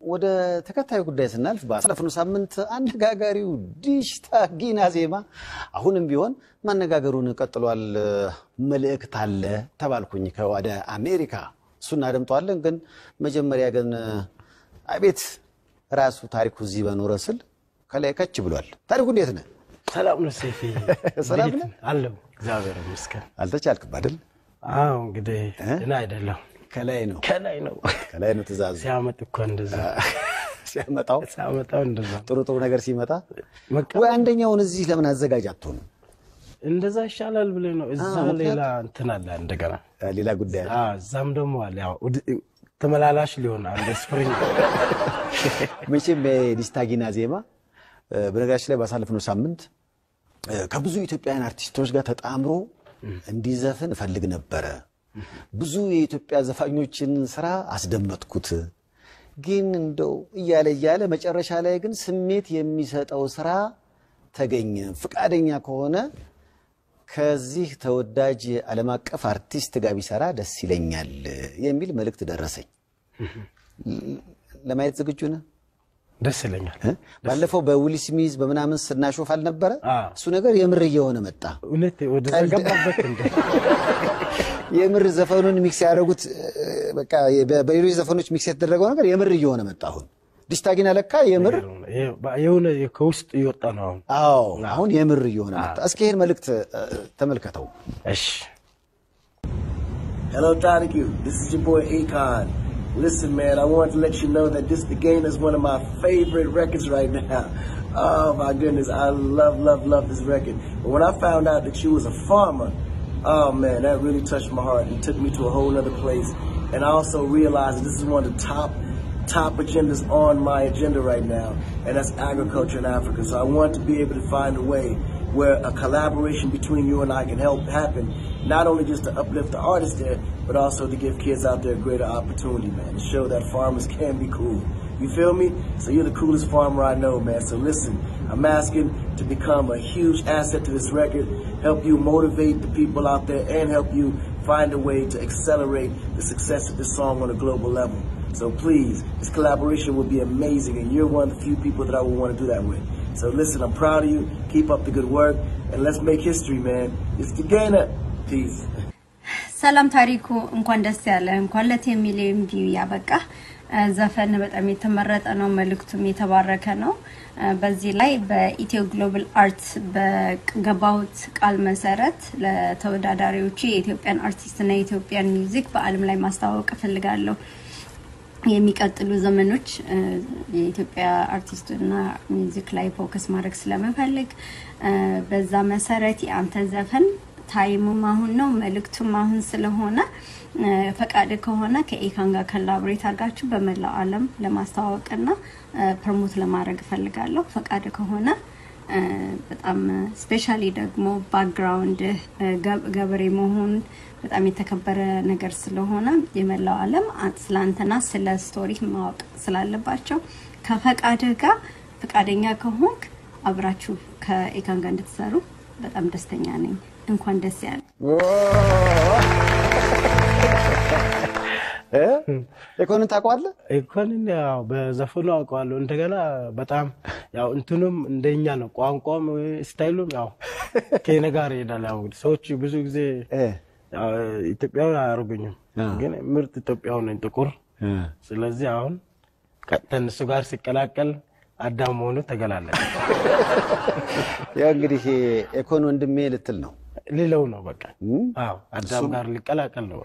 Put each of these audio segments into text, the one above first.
ወደ ተከታዩ ጉዳይ ስናልፍ ባሳለፍነው ሳምንት አነጋጋሪው ዲሽታ ጊና ዜማ አሁንም ቢሆን ማነጋገሩን ቀጥሏል። መልእክት አለ ተባልኩኝ ከወደ አሜሪካ እሱ እናደምጠዋለን። ግን መጀመሪያ ግን አቤት ራሱ ታሪኩ እዚህ በኖረ ስል ከላይ ከች ብሏል። ታሪኩ እንዴት ነህ? ሰላም ነው ሴፊ፣ ሰላም ነህ? አለው እግዚአብሔር ይመስገን። አልተቻልክም አይደል? አዎ እንግዲህ እኔ አይደለም ከላይ ነው ከላይ ነው ከላይ ነው ትእዛዙ ሲያመጥ እኮ እንደዛ ሲያመጣው ሲያመጣው እንደዛ ጥሩ ጥሩ ነገር ሲመጣ በቃ ወይ አንደኛውን እዚህ ለምን አዘጋጅ አትሆንም? እንደዛ ይሻላል ብለህ ነው። እዛ አዎ፣ ሌላ እንትን አለ እንደገና ሌላ ጉዳይ አለ። አዎ፣ እዛም ደግሞ አለ ያው ውድ- ተመላላሽ ሊሆን አንድ ስፕሪንግ መቼም የዲስታጊና ዜማ እ፣ በነገራችን ላይ ባሳለፍነው ሳምንት እ፣ ከብዙ ኢትዮጵያውያን አርቲስቶች ጋር ተጣምሮ እንዲዘፍን እፈልግ ነበረ። ብዙ የኢትዮጵያ ዘፋኞችን ስራ አስደመጥኩት። ግን እንደው እያለ እያለ መጨረሻ ላይ ግን ስሜት የሚሰጠው ስራ ተገኘ። ፈቃደኛ ከሆነ ከዚህ ተወዳጅ ዓለም አቀፍ አርቲስት ጋር ቢሰራ ደስ ይለኛል የሚል መልእክት ደረሰኝ። ለማየት ዝግጁ ነህ? ደስ ይለኛል። እ? ባለፈው በዊል ስሚዝ በምናምን ስናሾፍ አልነበረ? አዎ። እሱ ነገር የምር እየሆነ መጣ። እውነት ወደዛ ቀልድ- ገባበት እንደ የምር ዘፈኑን ሚክስ ያደረጉት እ፣ በቃ በ- በሌሎች ዘፈኖች ሚክስ የተደረገው ነገር የምር እየሆነ መጣ። አሁን ዲስታጊና ለካ የምር የሆነ ከውስጥ እየወጣ ነው አሁን። አዎ፣ አሁን የምር እየሆነ መጣ። እስኪ ይህን መልእክት እ፣ ተመልከተው። እሺ Hello, Donahue. This is your boy Akon. Listen, man, I wanted to let you know that this the game is one of my favorite records right now. Oh my goodness, I love, love, love this record. But when I found out that you was a farmer, oh man, that really touched my heart and took me to a whole other place. And I also realized that this is one of the top top agendas on my agenda right now, and that's agriculture in Africa. So I want to be able to find a way where a collaboration between you and I can help happen, not only just to uplift the artists there, but also to give kids out there a greater opportunity, man, to show that farmers can be cool. You feel me? So you're the coolest farmer I know, man. So listen, I'm asking to become a huge asset to this record, help you motivate the people out there, and help you find a way to accelerate the success of this song on a global level. So please, this collaboration will be amazing, and you're one of the few people that I would want to do that with. So listen, I'm proud of you. Keep up the good work, and let's make history, man. It's the Gainer. Peace. ሰላም ታሪኩ፣ እንኳን ደስ ያለ እንኳን ለቴን ሚሊዮን ቪው ያበቃ። ዘፈን በጣም የተመረጠ ነው፣ መልእክቱም የተባረከ ነው። በዚህ ላይ በኢትዮ ግሎባል አርት በገባሁት ቃል መሰረት ለተወዳዳሪዎቹ የኢትዮጵያን አርቲስትና የኢትዮጵያን ሚውዚክ በዓለም ላይ ማስተዋወቅ እፈልጋለሁ። የሚቀጥሉ ዘመኖች እ፣ የኢትዮጵያ አርቲስትና ሚውዚክ ላይ ፎከስ ማድረግ ስለምፈልግ እ፣ በዛ መሰረት የአንተ ዘፈን ታይሙም አሁን ነው፣ መልእክቱም አሁን ስለሆነ እ፣ ፈቃድ ከሆነ ከኢካን ጋር ኮላቦሬት አድርጋችሁ በመላው ዓለም ለማስተዋወቅና እ፣ ፕሮሞት ለማድረግ እፈልጋለሁ። ፈቃድ ከሆነ እ፣ በጣም ስፔሻሊ ደግሞ ባክግራውንድ ገበሬ መሆን በጣም የተከበረ ነገር ስለሆነ የመላው ዓለም አ- ስለ አንተና ስለ ስቶሪ ማወቅ ስላለባቸው ከፈቃድህ ጋር ፈቃደኛ ከሆንክ አብራችሁ ከኢካን ጋር እንድትሰሩ በጣም ደስተኛ ነኝ። እንኳን ደስ ያለ እ? ኢኮንን ታውቀዋለህ? ኢኮንን ያው በዘፈኑ አውቀዋለሁ። እንደገና በጣም ያው እንትኑም እንደኛ ነው፣ ቋንቋም ስታይሉም ያው ከኔ ጋር ይሄዳል። ያው እንግዲህ ሰዎች ብዙ ጊዜ እ፣ ያው ኢትዮጵያዊ አያደርጉኝም፣ አዎ። ግን ምርጥ ኢትዮጵያዊ ነኝ፣ ጥቁር። እ። ስለዚህ አሁን ቀጥታ እነሱ ጋር ሲቀላቀል አዳም መሆኑ ተገላለጠ። ያው እንግዲህ ኢኮን ወንድሜ ልትል ነው። ሌላው ነው በቃ እም? አዎ፣ አዳም ጋር ሊቀላቀል ነው።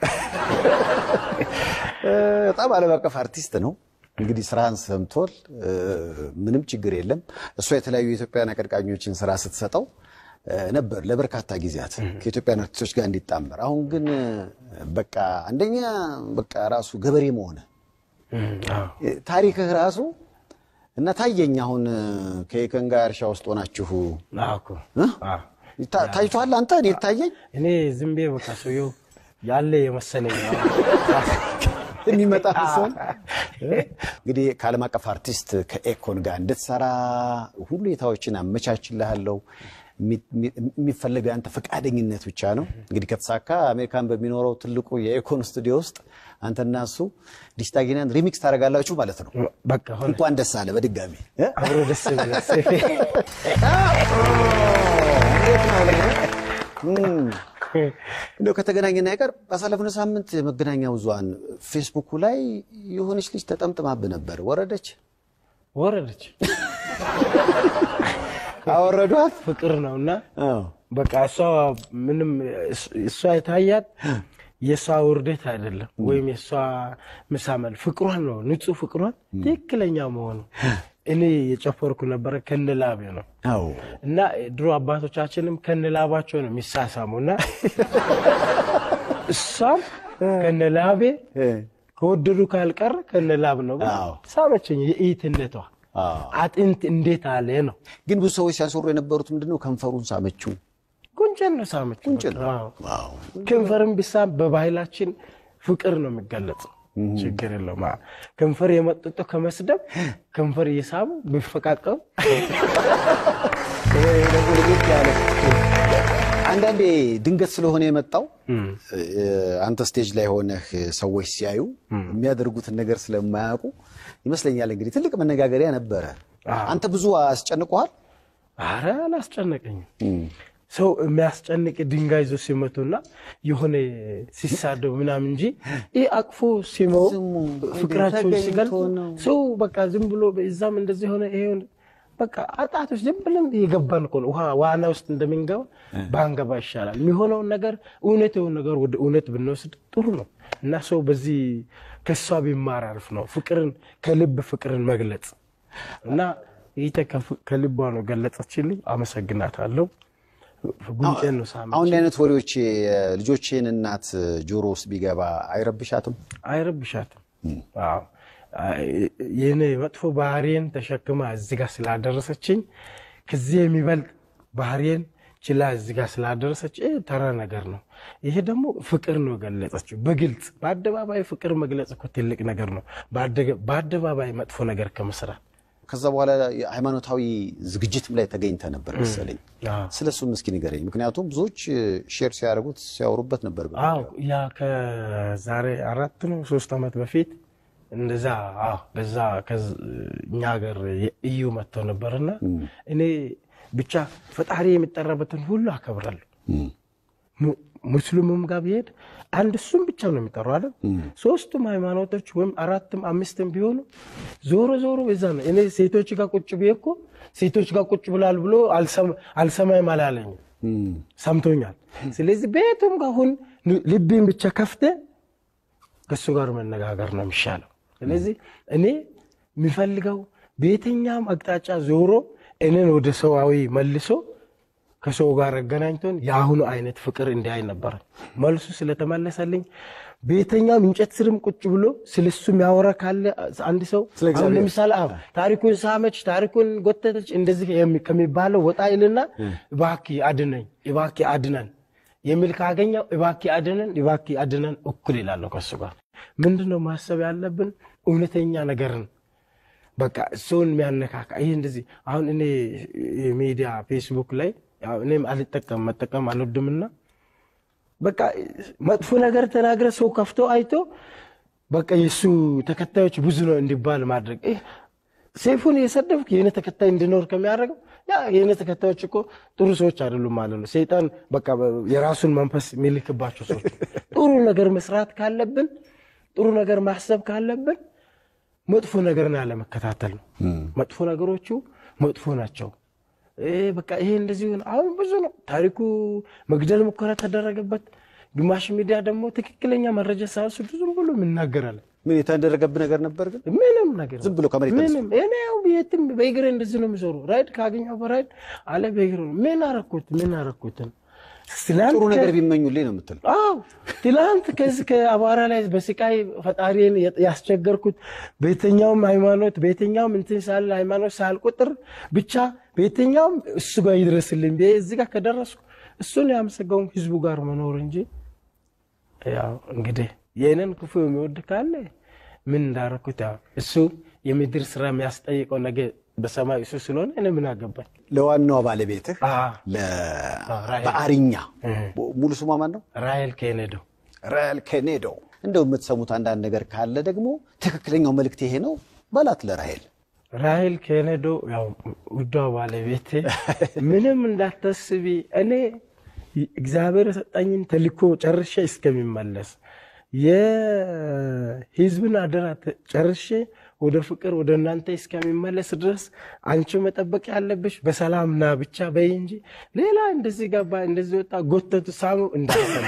እ፣ በጣም ዓለም አቀፍ አርቲስት ነው። እንግዲህ ስራህን ሰምቶል፣ እ፣ ምንም ችግር የለም። እሷ የተለያዩ የኢትዮጵያን አቀንቃኞችን ስራ ስትሰጠው እ፣ ነበር ለበርካታ ጊዜያት ከኢትዮጵያን አርቲስቶች ጋር እንዲጣመር። አሁን ግን እ፣ በቃ አንደኛ በቃ ራሱ ገበሬ መሆነ እም፣ አዎ። ታሪክህ ራሱ እና ታየኝ አሁን እ፣ ከኢከን ጋር እርሻ ውስጥ ሆናችሁ አዎ እኮ እ? አዎ። ታ- ታይቷል። አንተ እኔ ታየኝ እኔ ዝም ብዬ በቃ ሰውየው ያለ የመሰለኝ ነው። የሚመጣ ሰው እንግዲህ ከዓለም አቀፍ አርቲስት ከኤኮን ጋር እንድትሰራ ሁኔታዎችን አመቻችልሃለሁ። የሚፈለገው የአንተ ፈቃደኝነት ብቻ ነው። እንግዲህ ከተሳካ አሜሪካን በሚኖረው ትልቁ የኢኮን ስቱዲዮ ውስጥ አንተና እሱ ዲስታጊናን ሪሚክስ ታደርጋላችሁ ማለት ነው። በቃ ሆነ እንኳን ደስ አለ በድጋሚ እ? አብሮ ደስ ይላል። እንደው ከተገናኘን አይቀር ባሳለፍነው ሳምንት የመገናኛ ብዙኃን ፌስቡኩ ላይ የሆነች ልጅ ተጠምጥማብህ ነበር። ወረደች? ወረደች አወረዷት? ፍቅር ነው እና አዎ። በቃ እሷ ምንም እሷ የታያት የእሷ ውርደት አይደለም፣ ወይም የእሷ ምሳመል ፍቅሯን ነው ንጹህ ፍቅሯን ትክክለኛ መሆኑ እኔ የጨፈርኩ ነበረ ከነላቤ ነው አዎ። እና ድሮ አባቶቻችንም ከነላባቸው ነው የሚሳሳሙ እና እሷም ከነላቤ እ፣ ከወደዱ ካልቀረ ከነላብ ነው ብላ አዎ። ሳመችኝ። የኢትነቷ አዎ። አጥንት እንዴት አለ ነው ግን ብዙ ሰዎች ሲያስወሩ የነበሩት ምንድነው ከንፈሩን ሳመችው። ጉንጭን ነው ሳመችው። ጉንጭን በቃ። አዎ። አዎ። ከንፈርን ቢሳም በባህላችን ፍቅር ነው የሚገለጸው። ችግር የለውም። አዎ። ከንፈር የመጠጦ ከመስደብ ከንፈር እየሳቡ ቢፈቃቀሩ ይሄ ደግሞ ለየት ያለ አንዳንዴ ድንገት ስለሆነ የመጣው እ፣ አንተ ስቴጅ ላይ ሆነህ ሰዎች ሲያዩ የሚያደርጉትን ነገር ስለማያውቁ ይመስለኛል እንግዲህ ትልቅ መነጋገሪያ ነበረ። አንተ ብዙ አስጨንቀዋል። አረ አላስጨነቀኝም። ሰው የሚያስጨንቅ ድንጋይ ይዞ ሲመቱና የሆነ ሲሳደቡ ምናምን እንጂ ይህ አቅፎ ሲመው ዝሙ ፍቅራቸውን ተገኝቶ ሲገልጹ ነው። ሰው በቃ ዝም ብሎ እዛም እንደዚህ ሆነ ይሄ ሆነ በቃ አጣቶች ዝም ብለን የገባን እኮ ነው። ውሃ ዋና ውስጥ እንደምንገባ ባንገባ ይሻላል። የሚሆነውን ነገር እውነት የሆነ ነገር ወደ እውነት ብንወስድ ጥሩ ነው እና ሰው በዚህ ከሷ ቢማር አሪፍ ነው። ፍቅርን ከልብ ፍቅርን መግለጽ እና ይህ ከልቧ ነው ገለጸችልኝ። አመሰግናታለሁ። ጉንጬን ነው ሳመች። አሁን እንዲህ አይነት ወሬዎች የልጆቼን እናት ጆሮ ውስጥ ቢገባ አይረብሻትም? አይረብሻትም። አዎ ይህን መጥፎ ባህሪን ተሸክማ እዚህ ጋር ስላደረሰችኝ ከዚህ የሚበልጥ ባህሪን ችላ እዚህ ጋር ስላደረሰች ይህ ተራ ነገር ነው። ይሄ ደግሞ ፍቅር ነው ገለጸችው በግልጽ በአደባባይ ፍቅር መግለጽ እኮ ትልቅ ነገር ነው። በአደገ- በአደባባይ መጥፎ ነገር ከመስራት ከዛ በኋላ ሃይማኖታዊ ዝግጅትም ላይ ተገኝተ ነበር መሰለኝ። አዎ። ስለ እሱም እስኪ ንገረኝ። ምክንያቱም ብዙዎች ሼር ሲያደርጉት ሲያወሩበት ነበር። አዎ ያ ከዛሬ አራት ነው ሶስት ዓመት በፊት እንደዛ አዎ በዛ ከዝ- እኛ ሀገር እዩ መጥተው ነበርና እኔ ብቻ ፈጣሪ የሚጠራበትን ሁሉ አከብራለሁ። mu- ሙስሊሙም ጋር ብሄድ አንድ እሱም ብቻ ነው የሚጠሩ አለ። ሶስቱም ሃይማኖቶች ወይም አራትም አምስትም ቢሆኑ ዞሮ ዞሮ እዛ ነው። እኔ ሴቶች ጋር ቁጭ ብዬ እኮ ሴቶች ጋር ቁጭ ብላል ብሎ አልሰማ- አልሰማይም አላለኝም ሰምቶኛል። ስለዚህ ቤቱም ጋር አሁን ልቤን ብቻ ከፍተ ከእሱ ጋር መነጋገር ነው የሚሻለው። ስለዚህ እኔ የሚፈልገው በየትኛውም አቅጣጫ ዞሮ እኔን ወደ ሰዋዊ መልሶ ከሰው ጋር አገናኝቶን የአሁኑ አይነት ፍቅር እንዲያይ ነበረ። መልሱ ስለተመለሰልኝ በየትኛውም እንጨት ስርም ቁጭ ብሎ ስለሱ የሚያወራ ካለ አንድ ሰው ስለ እግዚአብሔር። አሁን ለምሳሌ አዎ ታሪኩን ሳመች፣ ታሪኩን ጎተተች እንደዚህ የሚ- ከሚባለው ወጣ ይልና እባክህ አድነኝ፣ እባክህ አድነን የሚል ካገኘው እባክህ አድነን፣ እባክህ አድነን እኩል ይላለሁ ከሱ ጋር። ምንድን ነው ማሰብ ያለብን? እውነተኛ ነገርን በቃ ሰውን የሚያነካካ ይህ እንደዚህ አሁን እኔ ሚዲያ ፌስቡክ ላይ ያው እኔም አልጠቀም መጠቀም አልወድምና በቃ መጥፎ ነገር ተናግረ ሰው ከፍቶ አይቶ በቃ የእሱ ተከታዮች ብዙ ነው እንዲባል ማድረግ ይህ ሴፉን የሰደብክ የእኔ ተከታይ እንዲኖር ከሚያደርገው ያ የእኔ ተከታዮች እኮ ጥሩ ሰዎች አይደሉም ማለት ነው። ሰይጣን በቃ የራሱን መንፈስ የሚልክባቸው ሰዎች። ጥሩ ነገር መስራት ካለብን፣ ጥሩ ነገር ማሰብ ካለብን መጥፎ ነገርን አለመከታተል ነው። መጥፎ ነገሮቹ መጥፎ ናቸው። ይሄ በቃ ይሄ እንደዚህ ሆነ። አሁን ብዙ ነው ታሪኩ። መግደል ሙከራ ተደረገበት። ግማሽ ሚዲያ ደግሞ ትክክለኛ መረጃ ሳያወስዱ ዝም ብሎ የምናገራለን። ምን የተደረገብህ ነገር ነበር ግን? ምንም ነገር ዝም ብሎ ከመሬት ተነስቶ? ምንም እኔ ያው የትም በእግሬ እንደዚህ ነው የሚዞሩ። ራይድ ካገኘው በራይድ አለ በእግሬ ነው። ምን አረኩት? ምን አረኩትን? ትላንት ጥሩ ነገር ከ- ቢመኙልኝ ነው የምትል። አዎ ትላንት ከዚህ ከአቧራ ላይ በስቃይ ፈጣሪን ያስቸገርኩት በየትኛውም ሃይማኖት በየትኛውም እንትን ሳለ ሃይማኖት ሳልቆጥር ብቻ በየትኛውም እሱ ጋር ይድረስልኝ ብዬ እዚህ ጋር ከደረስኩ እሱን ያመሰገውን ህዝቡ ጋር መኖር እንጂ ያው እንግዲህ ይህንን ክፉ የሚወድ ካለ ምን እንዳረኩት ያው እሱ የምድር ስራ የሚያስጠይቀው ነገ በሰማይ እሱ ስለሆነ እኔ ምን አገባኝ? ለዋናዋ ባለቤትህ አ ለ- ራሔል። በአሪኛ እህ። ሙሉ ስሟ ማን ነው? ራሔል ኬኔዶ ራሔል ኬኔዶ። እንደው የምትሰሙት አንዳንድ ነገር ካለ ደግሞ ትክክለኛው መልእክት ይሄ ነው በላት ለራሔል። ራሔል ኬኔዶ ያው ውዷ ባለቤቴ ምንም እንዳታስቢ፣ እኔ እግዚአብሔር የሰጠኝን ተልእኮ ጨርሼ እስከሚመለስ የህዝብን አደራ ተ- ጨርሼ ወደ ፍቅር ወደ እናንተ እስከሚመለስ ድረስ አንቺ መጠበቅ ያለብሽ በሰላም ና ብቻ በይ እንጂ ሌላ እንደዚህ ገባ እንደዚህ ወጣ ጎተቱ ሳሙ እንዳሰማ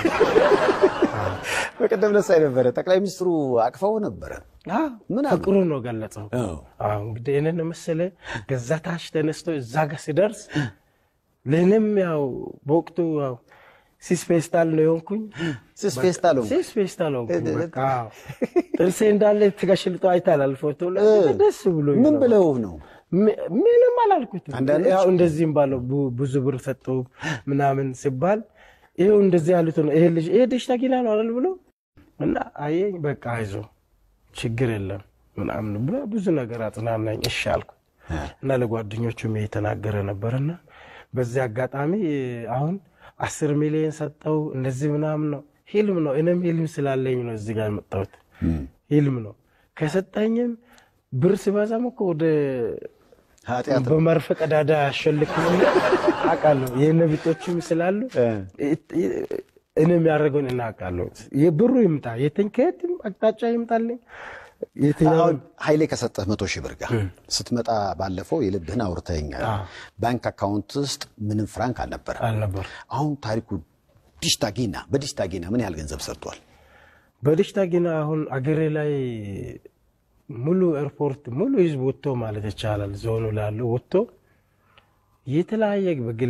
በቀደም ለሳይ ነበረ ጠቅላይ ሚኒስትሩ አቅፈው ነበረ። ምን አሉ? ፍቅሩ ነው ገለጸው። አዎ እንግዲህ ይህንን መሰለ ከዛ ታች ተነስቶ እዛ ጋር ሲደርስ ለእኔም ያው በወቅቱ ያው ሲስ ፌስታል ነው የሆንኩኝ። ስስ ፌስታል ሆንክ? ሲስ ፌስታል ሆንኩኝ። በቃ አዎ። ጥርሴ እንዳለ ተገሽልጦ አይታላል ፎቶ ላይ ደስ ብሎ ምን ብለው ነው? ም- ምንም አላልኩትም። አንዳንዶች- ያው እንደዚህም ባለው ቡ- ብዙ ብር ሰጡ ምናምን ሲባል ይኸው እንደዚህ ያሉት ነው። ይሄ ልጅ ይሄ ልጅ ተኪና ነው አይደል ብሎ እና አየኝ በቃ አይዞ ችግር የለም ምናምን ብሎ ብዙ ነገር አጽናናኝ። እሺ አልኩት እና ለጓደኞቹም የተናገረ ነበርና በዚህ አጋጣሚ አሁን አስር ሚሊዮን ሰጠው እንደዚህ ምናምን ነው ሂልም ነው። እኔም ሂልም ስላለኝ ነው እዚህ ጋር የመጣሁት ሂልም ነው። ከሰጠኝም ብር ሲበዛም እኮ ወደ ኃጢአት ነው። በመርፌ ቀዳዳ ያሸልክ አውቃለሁ። የእነ ቢጦችም ስላሉ እኔ የሚያደርገውን እናውቃለሁ። የብሩ ይምጣ የትኝ ከየትም አቅጣጫ ይምጣልኝ የትኛውን አሁን ኃይሌ ከሰጠህ መቶ ሺህ ብር ጋር ስትመጣ ባለፈው የልብህን አውርተኸኛል። ባንክ አካውንት ውስጥ ምንም ፍራንክ አልነበረ። አልነበር አሁን ታሪኩ ዲሽታጊና በዲሽታጊና ምን ያህል ገንዘብ ሰርቷል? በደሽታ ግን አሁን አገሬ ላይ ሙሉ ኤርፖርት ሙሉ ህዝብ ወጥቶ ማለት ይቻላል ዞኑ ላለው ወጥቶ የተለያየ በግል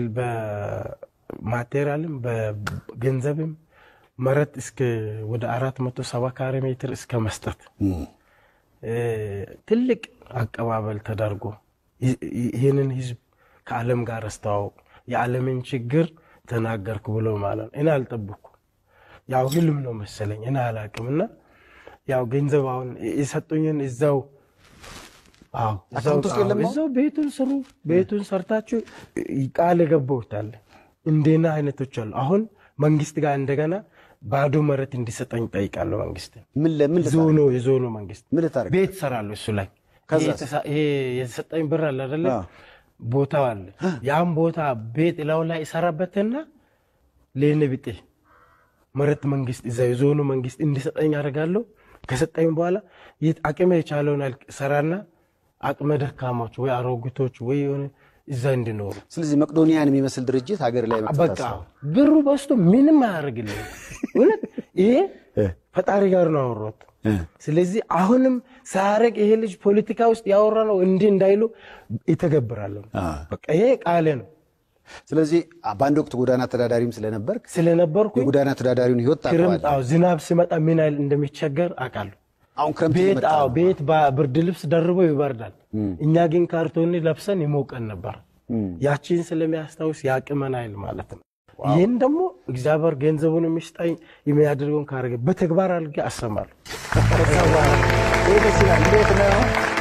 በማቴሪያልም በገንዘብም መሬት እስከ ወደ አራት መቶ ሰባ ካሬ ሜትር እስከ መስጠት እ፣ ትልቅ አቀባበል ተደርጎ ይ- ይ- ይህንን ህዝብ ከዓለም ጋር አስተዋወቅ የዓለምን ችግር ተናገርኩ ብሎ ማለት ነው። እኔ አልጠብኩም። ያው ህልም ነው መሰለኝ እኔ አላቅም። እና ያው ገንዘብ አሁን የሰጡኝን እዛው አዎ፣ እዛው- አካውንት ውስጥ የለም አዎ፣ እዛው ቤቱን ስሩ፣ ቤቱን ሰርታችሁ ቃል የገባሁታል። እንደና አይነቶች አሉ። አሁን መንግስት ጋር እንደገና ባዶ መሬት እንዲሰጠኝ ጠይቃለሁ። መንግስት ምን ለምን ልታደርግ- ዞኑ የዞኑ መንግስት ምን ልታደርግ? ቤት ሰራለሁ እሱ ላይ ከዛስ? ይሄ የተሳ- ይሄ የተሰጠኝ ብር አለ አይደለ? አዎ። ቦታው አለ። ያም ቦታ ቤት ላው ላይ ይሰራበትና ለኔ ብጤ መሬት መንግስት እዛ የዞኑ መንግስት እንዲሰጠኝ አደርጋለሁ። ከሰጠኝ በኋላ የት አቅሜ የቻለውን ያህል ሰራና አቅመ ደካማዎች ወይ አሮጊቶች ወይ የሆነ እዛ እንዲኖሩ ስለዚህ መቅዶኒያን የሚመስል ድርጅት ሀገር ላይ መክፈት በቃ አስበው። ብሩ በስቶ ምንም አያደርግልኝ። እውነት ይሄ ፈጣሪ ጋር ነው አወራሁት። ስለዚህ አሁንም ሳያረግ ይሄ ልጅ ፖለቲካ ውስጥ ያወራ ነው እንዲህ እንዳይሉ ይተገብራለሁ። በቃ ይሄ ቃሌ ነው። ስለዚህ በአንድ ወቅት ጎዳና ተዳዳሪም ስለነበርክ ስለነበርኩ የጎዳና ተዳዳሪውን ህይወት ክረምት ታውቀዋለህ። አዎ፣ ዝናብ ሲመጣ ምን ያህል እንደሚቸገር አውቃለሁ። አሁን ክረምት ቤት እየመጣ አዎ ነው። ቤት ብርድ ልብስ ደርቦ ይበርዳል። እኛ ግን ካርቶኒ ለብሰን ይሞቀን ነበር። ያቺን ስለሚያስታውስ ያቅመን አይል ማለት ነው። ይህን ደግሞ እግዚአብሔር ገንዘቡን የሚስጠኝ የሚያደርገውን ካረገ በተግባር አድርጌ አሰማለሁ። ከዛ በኋላ ይህ ደስ ይላል። እንዴት ነው?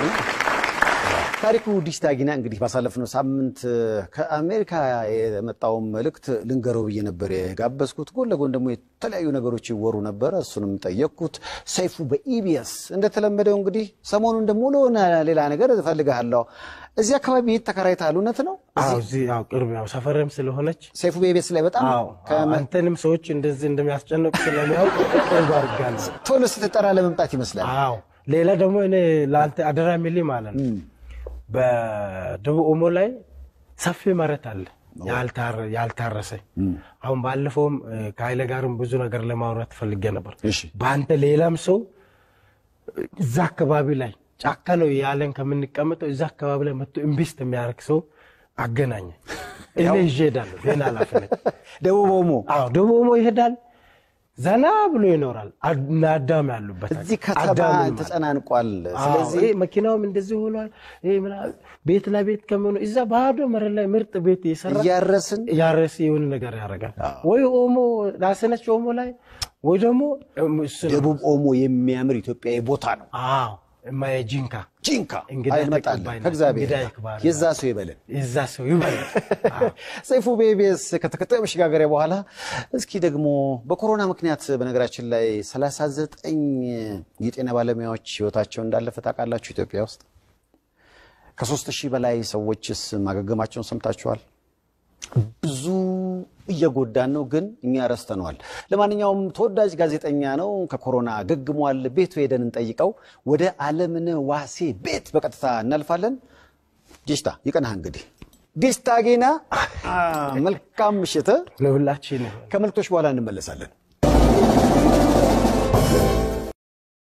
ታሪኩ ዲሽታጊና እንግዲህ ባሳለፍነው ሳምንት ከአሜሪካ የመጣውን መልእክት ልንገረው ብዬ ነበር የጋበዝኩት። ጎን ለጎን ደግሞ የተለያዩ ነገሮች ይወሩ ነበረ። እሱንም ጠየቅኩት። ሰይፉ በኢቢኤስ እንደተለመደው እንግዲህ ሰሞኑን ደግሞ ለሆነ ሌላ ነገር እፈልግሃለሁ። እዚህ አካባቢ ቤት ተከራይተሃል? እውነት ነው? አዎ፣ እዚህ ያው ቅርብ ያው ሰፈርም ስለሆነች ሰይፉ በኢቢኤስ ላይ በጣም አዎ፣ ከመ- አንተንም ሰዎች እንደዚህ እንደሚያስጨንቁ ስለሚያውቅ ቅርብ አድርጋለሁ። ቶሎ ስትጠራ ለመምጣት ይመስላል። አዎ ሌላ ደግሞ እኔ ለአንተ አደራ የሚልኝ ማለት ነው በደቡብ ኦሞ ላይ ሰፊ መሬት አለ ያልታረ- ያልታረሰ። አሁን ባለፈውም እ፣ ከኃይለ ጋርም ብዙ ነገር ለማውራት ፈልጌ ነበር። እሺ። በአንተ ሌላም ሰው እ፣ እዛ አካባቢ ላይ ጫካ ነው ያለን ከምንቀመጠው እዛ አካባቢ ላይ መጥቶ ኢንቨስት የሚያደርግ ሰው አገናኘ። እኔ ይዤ እሄዳለሁ። ይህን ኃላፊነት ደቡብ ኦሞ አዎ ደቡብ ኦሞ ይሄዳል። ዘና ብሎ ይኖራል። አድ- እና አዳም ያሉበት እዚህ ከተማ አዳምን ማለት ተጨናንቋል። ስለዚህ ስለዚህ መኪናውም እንደዚህ ሆኗል። ይሄ ምናምን ቤት ለቤት ከሚሆኑ እዛ ባዶ መሬት ላይ ምርጥ ቤት እየሰራ እያረስን ያረስ የሆነ ነገር ያደርጋል። ወይ ኦሞ ራስነች ኦሞ ላይ ወይ ደግሞ እም፣ እሱ ነው። ደቡብ ኦሞ የሚያምር ኢትዮጵያዊ ቦታ ነው። አዎ እማዬ ጂንካ ጂንካ እንግዳ አይመጣለን ተቀባይ ናት። ከእግዚአብሔር እንግዳ ይክባር። የዛ ሰው ይበለን። የዛ ሰው ይበላል። ሰይፉ በኢቢኤስ ከተከታዩ መሸጋገሪያ በኋላ እስኪ ደግሞ በኮሮና ምክንያት በነገራችን ላይ 39 የጤና ባለሙያዎች ህይወታቸው እንዳለፈ ታውቃላችሁ ኢትዮጵያ ውስጥ ከሶስት ሺህ በላይ ሰዎችስ ማገገማቸውን ሰምታችኋል። ብዙ እየጎዳን ነው፣ ግን እኛ ረስተነዋል። ለማንኛውም ተወዳጅ ጋዜጠኛ ነው፣ ከኮሮና ገግሟል። ቤቱ ሄደን እንጠይቀው። ወደ አለምነህ ዋሴ ቤት በቀጥታ እናልፋለን። ዲስታ ይቀናህ እንግዲህ ዲስታ ጌና አ፣ መልካም ምሽት። ለሁላችን ከመልክቶች በኋላ እንመለሳለን።